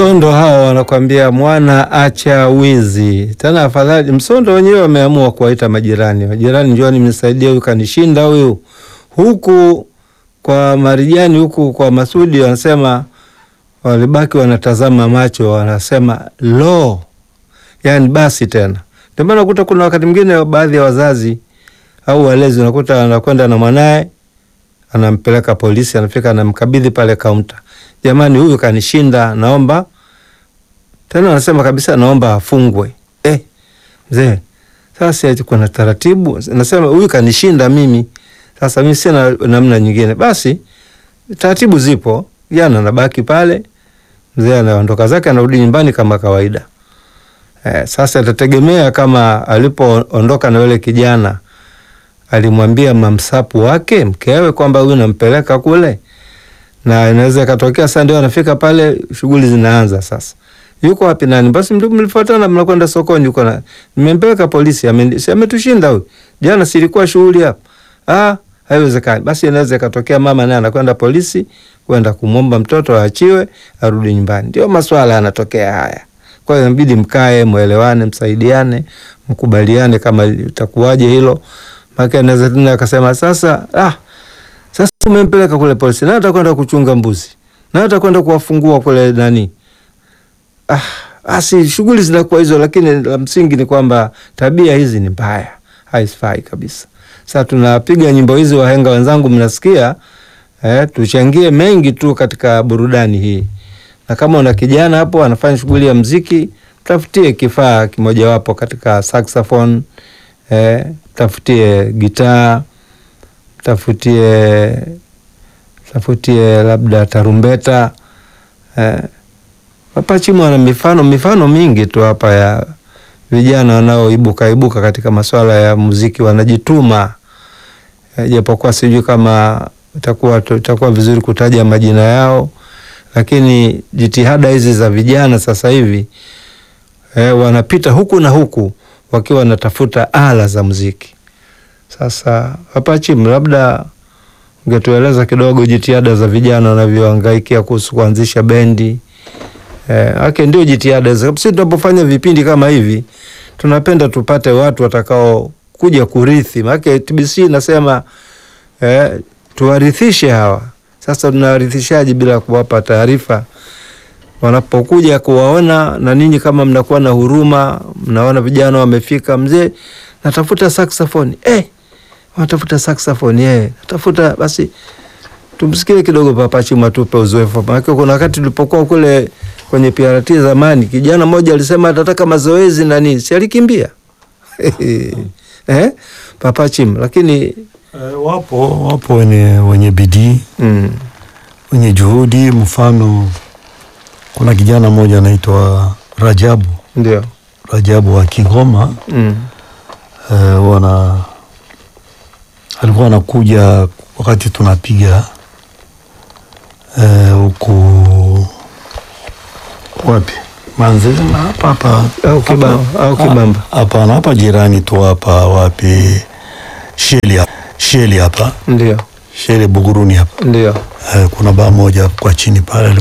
Msondo hao wanakwambia mwana acha wizi. Tena afadhali Msondo wenyewe wameamua kuwaita majirani, majirani, njooni mnisaidie, huyu kanishinda huyu. Huku kwa Marijani, huku kwa Masudi wanasema walibaki wanatazama macho, wanasema lo, yani basi tena. Ndio maana unakuta kuna wakati mwingine baadhi ya wazazi au walezi unakuta anakwenda na mwanaye anampeleka polisi, anafika anamkabidhi pale kaunta, jamani, huyu kanishinda, naomba tena. Anasema kabisa, naomba afungwe. Eh, mzee, sasa eti kuna taratibu, nasema huyu kanishinda mimi, sasa mimi sina namna nyingine. Basi taratibu zipo, jana anabaki pale, mzee anaondoka zake, anarudi nyumbani kama kawaida. Eh, sasa itategemea kama alipoondoka na yule kijana alimwambia mamsapu wake mkewe kwamba huyu nampeleka kule, na inaweza ikatokea sasa ndio anafika pale, shughuli zinaanza sasa. Yuko wapi nani? Basi mtu mlifuatana, mnakwenda sokoni, yuko na nimempeleka polisi, ame- si ametushinda huyu jana, silikuwa shughuli hapa. Ah, haiwezekani. Basi inaweza ikatokea mama naye anakwenda polisi kwenda kumwomba mtoto aachiwe arudi nyumbani. Ndio maswala yanatokea haya. Kwa hiyo inabidi mkae, mwelewane, msaidiane, mkubaliane kama itakuwaje hilo. Maana anaweza tena akasema sasa, ah, sasa umempeleka kule polisi, na atakwenda kuchunga mbuzi, na atakwenda kuwafungua kule nani. Ah, basi shughuli zinakuwa hizo, lakini la msingi ni kwamba tabia hizi ni mbaya, haifai kabisa. Sasa tunapiga nyimbo hizi, wahenga wenzangu, mnasikia eh, tuchangie mengi tu katika burudani hii, na kama una kijana hapo anafanya shughuli ya mziki, tafutie kifaa kimojawapo katika saxophone eh, tafutie gitaa, tafutie tafutie labda tarumbeta eh. Hapa Chimu ana mifano mifano mingi tu hapa ya vijana wanaoibuka ibuka katika masuala ya muziki, wanajituma eh, japokuwa sijui kama itakuwa itakuwa vizuri kutaja majina yao, lakini jitihada hizi za vijana sasa hivi eh, wanapita huku na huku wakiwa wanatafuta ala za muziki. Sasa hapa Chimu, labda ungetueleza kidogo jitihada za vijana wanavyohangaikia kuhusu kuanzisha bendi. Eh, ake ndio jitihada za sisi tunapofanya vipindi kama hivi tunapenda tupate watu watakao kuja kurithi. Maana TBC nasema eh, tuwarithishe hawa. Sasa tunawarithishaji bila kuwapa taarifa wanapokuja kuwaona, na ninyi kama mnakuwa na huruma, mnaona vijana wamefika, mzee, natafuta saxophone eh, wanatafuta saxophone eh, natafuta basi tumsikie kidogo Papa Chimu atupe uzoefu. Maana kuna wakati tulipokuwa kule kwenye PRT zamani, kijana mmoja alisema atataka mazoezi na nini, si alikimbia eh, Papa Chimu, lakini Eh, wapo wapo wenye, wenye bidii mm, wenye juhudi. Mfano, kuna kijana mmoja anaitwa Rajabu ndio Rajabu wa Kigoma mm, eh, wana alikuwa anakuja wakati tunapiga eh, huku wapi Manzese na hapa hapa au Kibamba au Kibamba Ah, hapana, hapa jirani tu hapa wapi Sheli hapa Sheli hapa ndio Sheli Buguruni hapa ndio eh, kuna baa moja kwa chini pale